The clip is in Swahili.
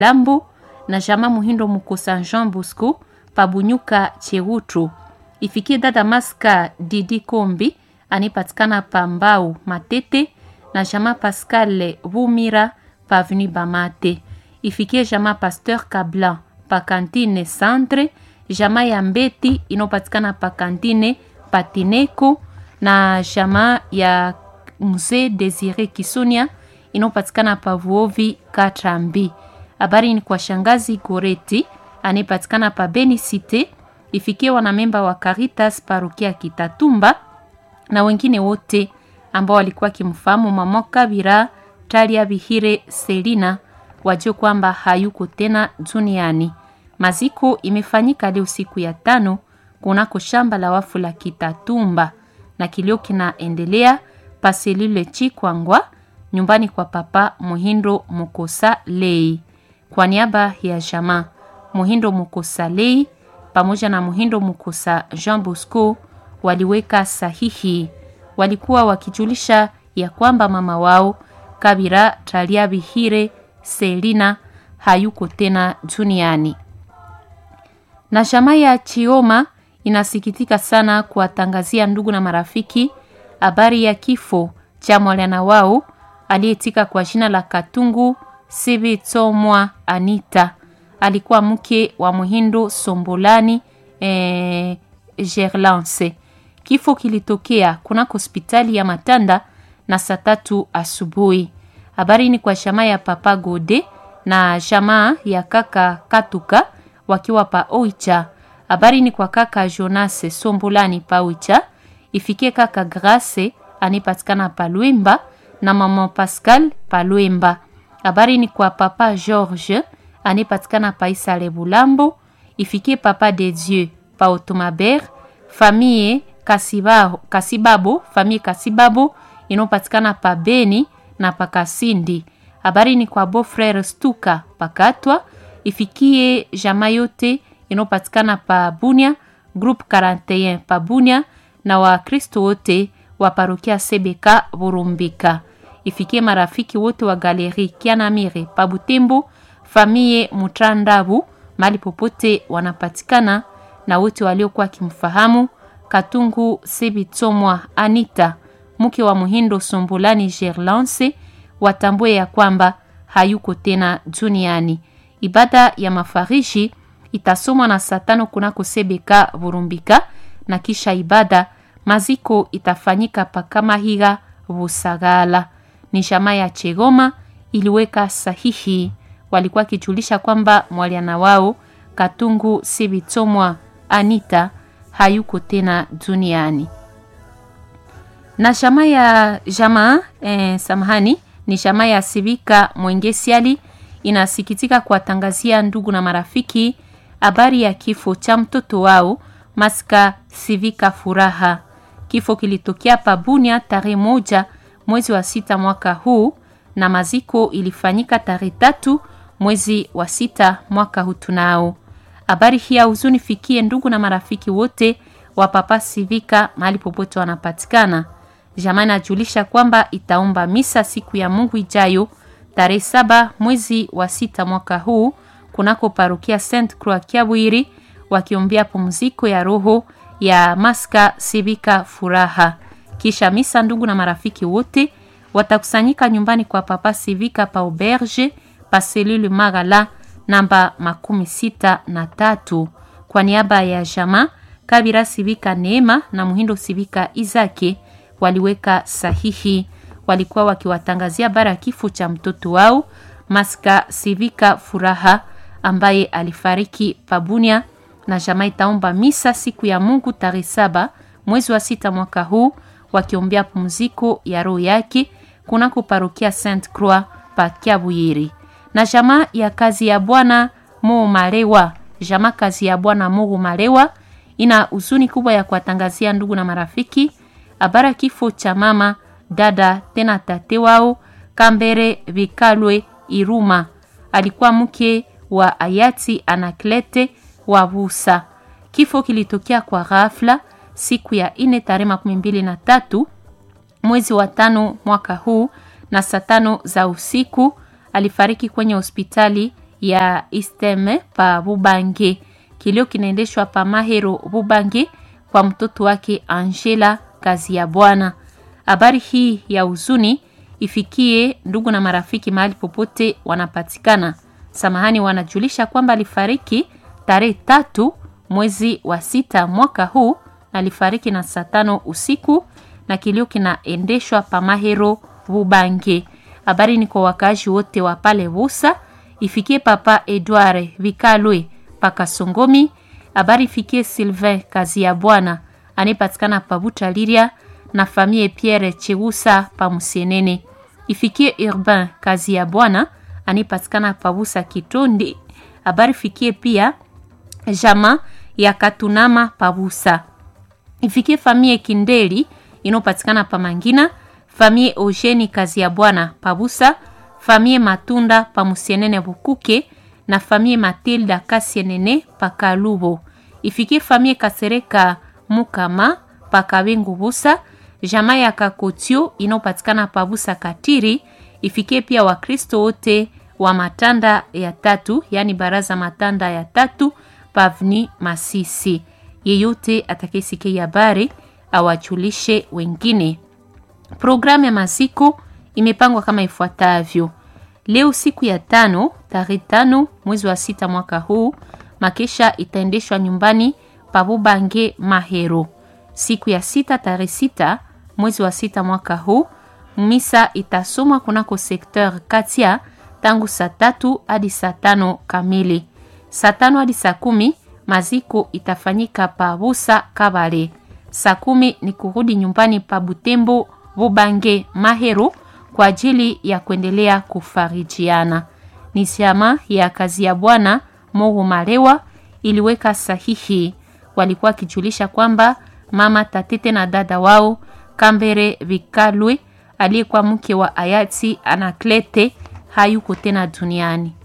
Lambo na Jama Muhindo Mukosa Jean Bosco Pabunyuka Chewutru. Ifikie dada Maska Didi Kombi anipatikana pa Mbau Matete na Jama Pascal Vumira pa Avenue Bamate. Ifikie Jama Pasteur Kablan pa Kantine Centre, Jama ya Mbeti inopatikana pa Kantine Patineko na Jama ya Mzee Desire Kisonia inayopatikana pa Vuovi Katrambi. Habari ni kwa shangazi Goreti anayepatikana pa Beni Cité, ifikie wanamemba wa Caritas parokia Kitatumba na wengine wote ambao walikuwa kimfahamu mama Kabira Talia Bihire Selina wajue kwamba hayuko tena duniani. Maziko imefanyika leo siku ya tano kunako shamba la wafu la Kitatumba na kilio kinaendelea paselule Chikwangwa nyumbani kwa papa Muhindo Mukosa Lei. Kwa niaba ya jamaa Muhindo Mukosa Lei pamoja na Muhindo Mukosa Jean Bosco waliweka sahihi. Walikuwa wakijulisha ya kwamba mama wao Kabira Talia Bihire Selina hayuko tena duniani. Na jamaa ya Chioma inasikitika sana kuwatangazia ndugu na marafiki habari ya kifo cha mwana wao aliyetika kwa jina la Katungu Sibi Tomwa Anita. Alikuwa mke wa Muhindo Sombolani eh, Gerlance. Kifo kilitokea kunako hospitali ya Matanda na saa tatu asubuhi. Habari ni kwa jamaa ya Papa Gode na jamaa ya kaka Katuka wakiwa pa Oicha. Habari ni kwa kaka Jonas Sombolani pa Oicha. Ifikie kaka Grace anipatikana pa Lwemba na mama Pascal pa Lwemba. Habari ni kwa papa George anipatikana pa Isale Bulambo. Ifikie papa de Dieu pa Otomaber. Famille Kasibabo, Kasibabo, famille Kasibabo inopatikana pa Beni na pa Kasindi. Habari ni kwa beau frère Stuka pakatwa. Ifikie jamaa yote inopatikana pa Bunia, groupe 41 pa Bunia na Wakristo wote wa parokia Sebeka Burumbika. Ifikie marafiki wote wa galeri Kianamire pa Butembo, famie Mutrandabu mali popote wanapatikana na wote waliokuwa kimfahamu Katungu Sebitomwa Anita mke wa Muhindo Sombulani Gerlance watambue ya kwamba hayuko tena duniani. Ibada ya mafarishi itasomwa na saa tano kunako Sebeka Burumbika na kisha ibada maziko itafanyika Pakamahiga Busagala. Ni jamaa ya Chegoma iliweka sahihi, walikuwa kijulisha kwamba mwaliana wao Katungu Sibitomwa Anita hayuko tena duniani. Na jamaa ya jamaa eh, samahani ni jamaa ya Sibika Mwengesiali inasikitika kuwatangazia ndugu na marafiki habari ya kifo cha mtoto wao Maska Sivika Furaha. Kifo kilitokea Pabunia tarehe moja mwezi wa sita mwaka huu na maziko ilifanyika tarehe tatu mwezi wa sita mwaka huu. Tunao habari hii ya huzuni fikie ndugu na marafiki wote wa Papa Sivika mahali popote wanapatikana. Jamani ajulisha kwamba itaomba misa siku ya Mungu ijayo tarehe saba mwezi wa sita mwaka huu kunako parokia Saint Croix Kiabwiri wakiombea pumziko ya roho ya Maska Sibika Furaha. Kisha misa, ndugu na marafiki wote watakusanyika nyumbani kwa Papa Sivika pa auberge pa selule Magala namba makumi sita na tatu. Kwa niaba ya jama Kabira Sivika Neema na Muhindo Sivika Izake waliweka sahihi, walikuwa wakiwatangazia bara ya kifo cha mtoto wao Maska Sivika Furaha ambaye alifariki Pabunia na jamaa itaomba misa siku ya Mungu tarehe saba mwezi wa sita mwaka huu wakiombea pumziko ya roho yake kunako parokia Saint Croix pa Kiabuyiri. Na jamaa ya kazi ya Bwana Mo Malewa, jamaa kazi ya Bwana Mo Malewa ina huzuni kubwa ya kuwatangazia ndugu na marafiki habari kifo cha mama dada tena tate wao Kambere Vikalwe Iruma, alikuwa mke wa hayati Anaklete wa Busa. Kifo kilitokea kwa ghafla siku ya ine tarehe makumi mbili na tatu mwezi wa tano mwaka huu na saa tano za usiku. Alifariki kwenye hospitali ya Isteme pa Bubange. Kilio kinaendeshwa pa Mahero Bubange kwa mtoto wake Angela kazi ya Bwana. Habari hii ya huzuni ifikie ndugu na marafiki mahali popote wanapatikana. Samahani, wanajulisha kwamba alifariki tarehe tatu mwezi wa sita mwaka huu na alifariki na saa tano usiku na kilio kinaendeshwa pa Mahero Bubange. Habari ni kwa wakaaji wote wa pale Busa, ifikie papa Edouard Vikalwe pakasongomi. Habari ifikie Sylvain kazi ya Bwana anayepatikana pa Butaliria na famille Pierre Cheusa pa Musienene. Ifikie Urbain kazi ya Bwana anayepatikana pa Busa Kitondi. Habari ifikie pia jama ya Katunama pa Busa. Ifikie famille Kindeli inayopatikana pa Mangina, famille Eugeni kazi ya Bwana pa Busa, famille Matunda pa Musienene Bukuke na famille Matilda Kasienene pa Kalubo. Ifikie famille Kasereka Mukama pa Kabengu Busa, jamaa ya Kakotio inayopatikana pa Busa Katiri. Ifikie pia Wakristo wote wa matanda ya tatu, yani baraza matanda ya tatu pavni Masisi. Yeyote atakayesikia habari awajulishe wengine. Programu ya maziko imepangwa kama ifuatavyo: leo siku ya tano tarehe tano mwezi wa sita mwaka huu, makesha itaendeshwa nyumbani Pabubange Mahero. Siku ya sita tarehe sita mwezi wa sita mwaka huu, misa itasomwa kunako sekteur Katia tangu saa tatu hadi saa tano kamili. Saa tano hadi saa kumi maziko itafanyika pa Busa Kabale. Saa kumi ni kurudi nyumbani pa Butembo Bubange Mahero kwa ajili ya kuendelea kufarijiana. Ni chama ya kazi ya Bwana Mohu Malewa iliweka sahihi. Walikuwa wakijulisha kwamba mama Tatete na dada wao Kambere Vikalwe aliyekuwa mke wa hayati Anaklete hayuko tena duniani.